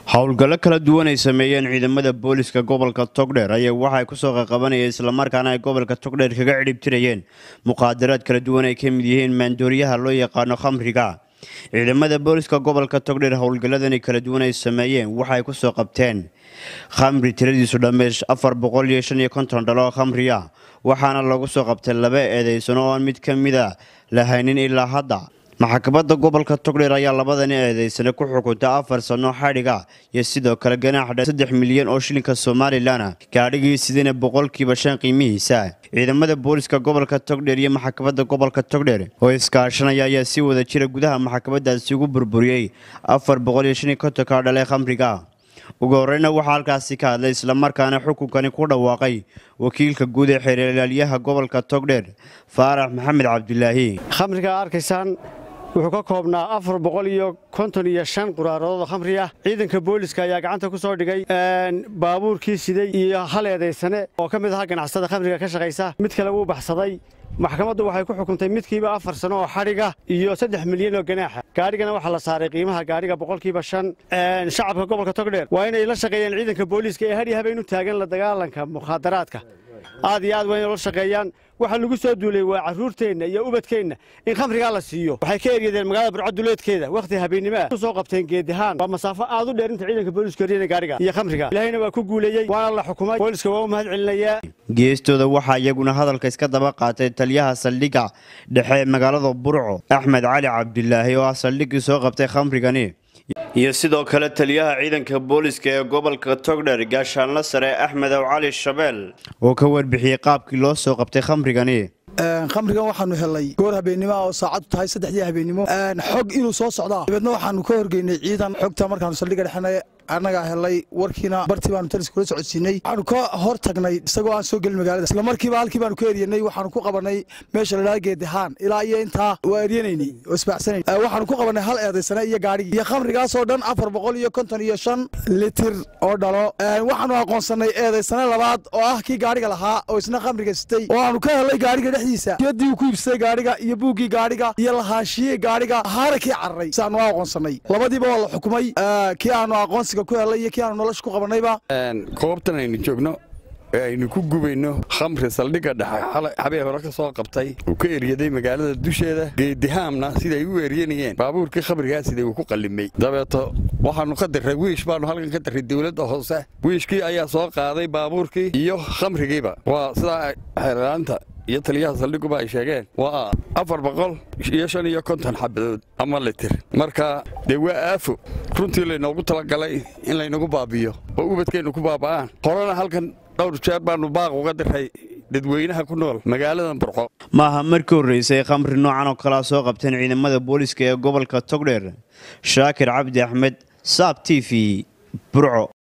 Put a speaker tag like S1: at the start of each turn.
S1: howlgallo kala duwan ay sameeyeen ciidamada booliska gobolka togdheer ayaa waxay kusoo qaqabanayeen islamarkaana ay gobolka togdheer kaga cidhibtirayeen muqaadaraad kala duwan ay ka mid yihiin maandooriyaha loo yaqaano khamriga ciidamada booliska gobolka togdheer howlgalladani kala duwan ay sameeyeen waxay kusoo qabteen khamri tiradiisu dhammeys afar boqol iyo shan iyo konton dhalo khamriya waxaana lagu soo qabtay laba eedeysano oo aan mid ka mida lahaynin ilaa hadda maxkamadda gobolka togdheer ayaa labadani eedeysane ku xukuntay afar sano xadhiga iyo sidoo kale ganaax saddex milyan oo shilinka somalilan gaadhigii sidina boqolkiiba shan qiimihiisa ciidamada booliska gobolka togdheer iyo maxkamadda gobolka togdheer oo iskaashanaya ayaa si wada jira gudaha maxkamadaasi ugu burburiyey afar boqol iyo shan iyo kontonka dhale khamriga ugu horeyna waxaa halkaasi ka hadlay islamarkaana xukunkani ku dhawaaqay wakiilka guud ee xeeralaalyaha gobolka togdheer faarax maxamed cabdilaahi
S2: khamriga arkaysaan wuxuu ka koobnaa afar boqol iyo konton iyo shan quraaradood oo khamri ah ciidanka booliska ayaa gacanta ku soo dhigay baabuurkii siday iyo hal eedaysane oo ka mid ahaa ganacsada khamriga ka shaqaysa mid kale wuu baxsaday maxkamaddu waxay ku xukuntay midkiiba afar sano oo xadhiga iyo saddex milyan oo ganaaxa gaadhigana waxaa la saaray qiimaha gaadhiga boqolkiiba shan shacabka gobolka togdheer waa inay la shaqeeyaan ciidanka booliiska ee hadhi habeen u taagan la dagaalanka mukhaadaraadka aad iyo aad waa inay la shaqeeyaan waxa lagu soo duulay waa carruurteenna iyo ubadkeenna in khamrigaa la siiyo waxay ka eryadeen magaalada burco duleedkeeda wakhti habeennimoa ku soo qabteen geedihaan waa masaafo aad u dheer inta ciidanka booliska horiyana gaadhiga iyo khamriga ilaahayna waa ku guuleeyey waana la xukumay booliska waa u mahad celinayaa
S1: geestooda waxaa iyaguna hadalka iska daba qaatay taliyaha saldhigga dhexe ee magaalada burco axmed cali cabdilaahi oo ah saldhiggii soo qabtay khamrigani iyo sidoo kale taliyaha ciidanka booliska ee gobolka togdher gaashaanla sare axmed ow cali shabeel oo ka warbixiyey qaabkii loo soo qabtay khamrigani
S3: khamrigan waxaanu helay goor habeennimoa oo saacadu tahay saddexdii habeennimo xog inuu soo socdaa dabeedna waxaanu ka horgeynay ciidan xogta markaanu saldhigga dhexena annagaa helay warkiina bartii baanu talis kula socodsiinay waxaanu ka hor tagnay isagoo aan soo gelin magaalada isla markiiba halkii baanu ka eryanay waxaanu ku qabanay meesha la dhaha geedihaan ilaa iyo intaa waa eryanaynay oo isbaxsanayn waxaanu ku qabanay hal eedaysane iyo gaadhigii iyo khamrigaasoo dhan afar boqol iyo konton iyo shan litir oo dhalo waxaanu aqoonsanay eedaysane labaad oo ah kii gaadhiga lahaa oo isna khamriga sitay oo aanu ka helay gaadhiga dhexdiisa yadii uu ku iibsaday gaadhiga iyo buuggii gaadhiga iyo lahaashiyey gaadhiga ahaana kii cararay si aanu aqoonsanay labadiiba waa la xukumay kii aanu aqoonsiga ku helay iyo kii aanu nolosha ku qabanayba
S4: goobtan aynu joogno ee aynu ku gubayno khamri saldhigga dhexe xabee hore ka soo qabtay uu ka eryaday magaalada dusheeda geedihaamna siday u eryanayeen baabuurkii khamrigaa siday uu ku qallimay dabeeto waxaannu ka dirray wiish baannu halkan ka dirray dawladda hoose wiishkii ayaa soo qaaday baabuurkii iyo khamrigiiba waa sidaa xeerlaanta iyo taliyaha saldhiguba ay sheegeen waa afar boqol iyo shan iyo konton xabadood ama litir marka dee waa aafo runtii laynoogu talagalay in laynagu baabiyo oo ubadkeennu ku baaba'aan horena halkan dhowr jeer baannu baaq uga diray dadweynaha ku nool magaaladan burco
S1: maaha markii horreysay khamri noocan oo kalea soo qabteen ciidamada booliska ee gobolka togdheer shaakir cabdi axmed saab t v burco